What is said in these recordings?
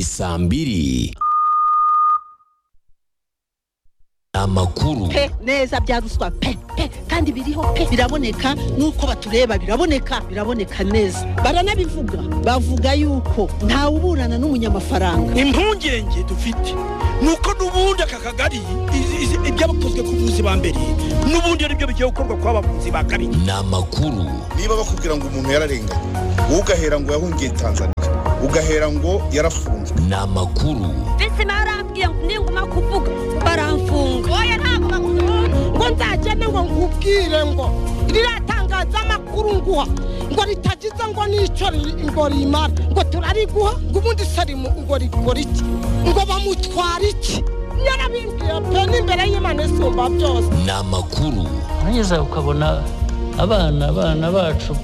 saa mbiri amakuru pe neza bya ruswa pe pe kandi biriho pe biraboneka nuko batureba biraboneka biraboneka neza baranabivuga bavuga yuko ntawe uburana n'umunyamafaranga impungenge dufite nuko n'ubundi aka kagari ibyabakozwe ku buzi ba mbere n'ubundi ari byo bigiye gukorwa kwa bavuzi ba kabiri ni amakuru niba bakubwira ngo umuntu yararenganye wowe ugahera ngo yahungiye tanzania ugahera ngo yarafunzwe ni amakuru mbese barambwiye ngo ninguma kuvuga baramfunga oya ntabwo bakubona ngo nzagende ngo nkubwire ngo ririya tangazamakuru nguha ngo ritagize ngo n'icyo ri- ngo rimara ngo turariguha ngo ubundi sarimu ngo rikora iki ngo bamutwara iki yarabimbwiye pe n'imbere y'imana isumba byose ni amakuru hanyuze ukabona abana abana bacu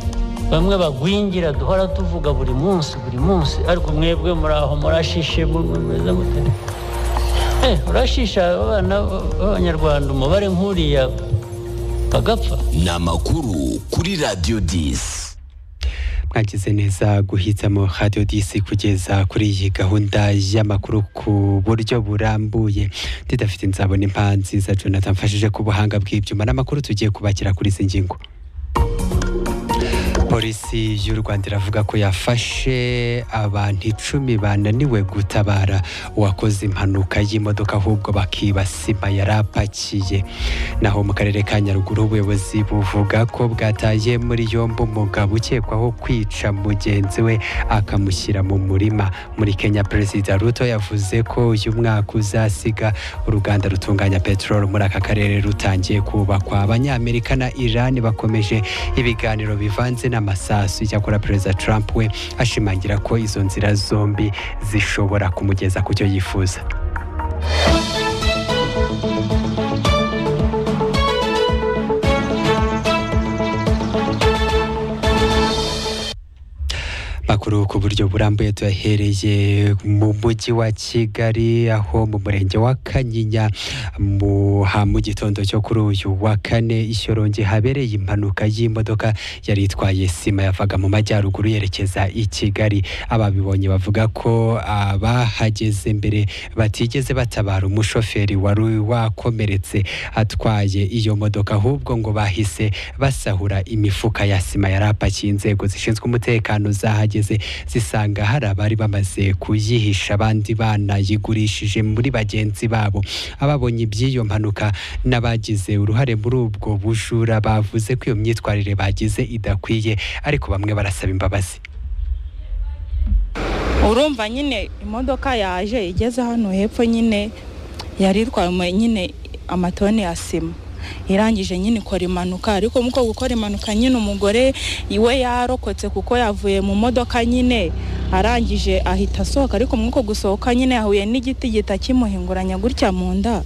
bamwe bagwingira duhora tuvuga buri munsi buri munsi ariko mwebwe muri aho murashishe mu- mu- mumeze mute Eh, urashisha abana b'abanyarwanda umubare nk'uriya bagapfa ni amakuru kuri radiyo disi mwagize neza guhitamo radiyo disi kugeza kuri iyi gahunda y'amakuru ku buryo burambuye didafite nzabona impa nziza jonathan mfashije ku buhanga bw'ibyuma n'amakuru tugiye kubakira kuri izi ngingo polisi y'u rwanda iravuga ko yafashe abantu icumi bananiwe gutabara uwakoze impanuka y'imodoka ahubwo bakiba sima yari apakiye naho mu karere ka nyaruguru ubuyobozi buvuga ko bwataye muri yombi umugabo ukekwaho kwica mugenzi we akamushyira mu murima muri kenya perezida ruto yavuze ko uyu mwaka uzasiga uruganda rutunganya peteroli muri aka karere rutangiye kubakwa abanyamerika na irani bakomeje ibiganiro bivanze n'amasasu icyakora perezida trump we ashimangira ko izo nzira zombi zishobora kumugeza ku cyo yifuza makuru ku buryo burambuye tuyahereye mu mujyi wa kigali aho mu murenge wa kanyinya mu ha mu gitondo cyo kuri uyu wa kane ishyorongi habereye impanuka y'imodoka yari itwaye sima yavaga mu majyaruguru yerekeza i kigali ababibonye bavuga ko abahageze mbere batigeze batabara umushoferi wari wakomeretse atwaye iyo modoka ahubwo ngo bahise basahura imifuka ya sima yari apakiye inzego zishinzwe umutekano zahageze zisanga hari abari bamaze kuyihisha abandi banayigurishije muri bagenzi babo ababonye iby'iyo mpanuka n'abagize uruhare muri ubwo bujura bavuze ko iyo myitwarire bagize idakwiye ariko bamwe barasaba imbabazi urumva nyine imodoka yaje igeze hano hepfo nyine yari itwaye mu- nyine amatoni ya sima irangije nyine ikora impanuka ariko muko gukora impanuka nyine umugore iwe yarokotse kuko yavuye mu modoka nyine arangije ahita asohoka ariko mwuko gusohoka nyine yahuye n'igiti gihita kimuhinguranya gutya mu nda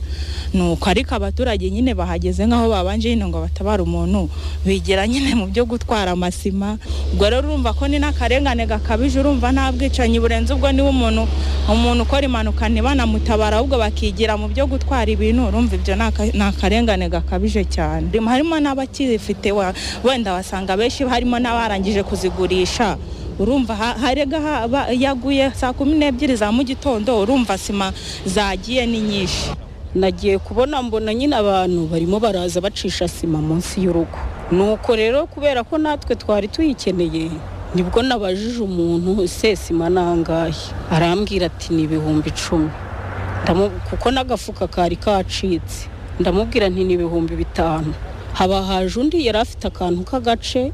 nuko ariko abaturage nyine bahageze nk'aho babanje nyine ngo batabare umuntu bigira nyine mu byo gutwara amasima ubwo rero urumva ko ni n'akarengane gakabije urumva nta bwicanyi burenze ubwo niba umuntu umuntu ukora impanuka ntibanamutabara ahubwo bakigira mu byo gutwara ibintu urumva ibyo ni aka- ni akarengane gakabije cyane Rim- harimo n'abakifite wa- wenda wasanga benshi harimo n'abarangije kuzigurisha urumva ha- harega haba- yaguye saa kumi n'ebyiri za mu gitondo urumva sima zagiye ni nyinshi nagiye kubona mbona nyine abantu barimo baraza bacisha sima munsi y'urugo nuko rero kubera ko natwe twari tuyikeneye nibwo nabajije umuntu ese sima nangahe arambwira ati ni ibihumbi icumi Ndamu- kuko n'agafuka kari kacitse ndamubwira nti ni ibihumbi bitanu haba haje undi yari afite akantu k'agace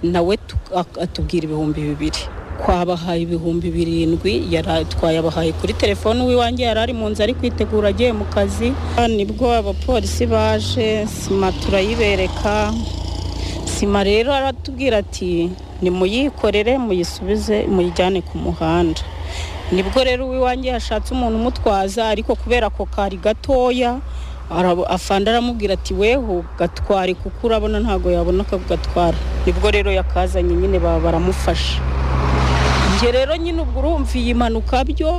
nawe tu- ak- atubwira ibihumbi bibiri kwabahaye ibihumbi birindwi yari atwaye abahaye kuri telefone uwiwanjye yari ari mu nzu ari kwitegura agiye mu kazi nibwo abapolisi baje sima turayibereka sima rero aratubwira ati nimuyikorere muyisubize muyijyane ku muhanda nibwo rero uwiwanjye yashatse umuntu umutwaza ariko kubera ko kari gatoya arabo- afande aramubwira ati weho gatware kuko urabona ntabwo yabona akagatwara nibwo rero yakazanye nyine ba- baramufasha njye rero nyine ubwo urumva iyi mpanuka byo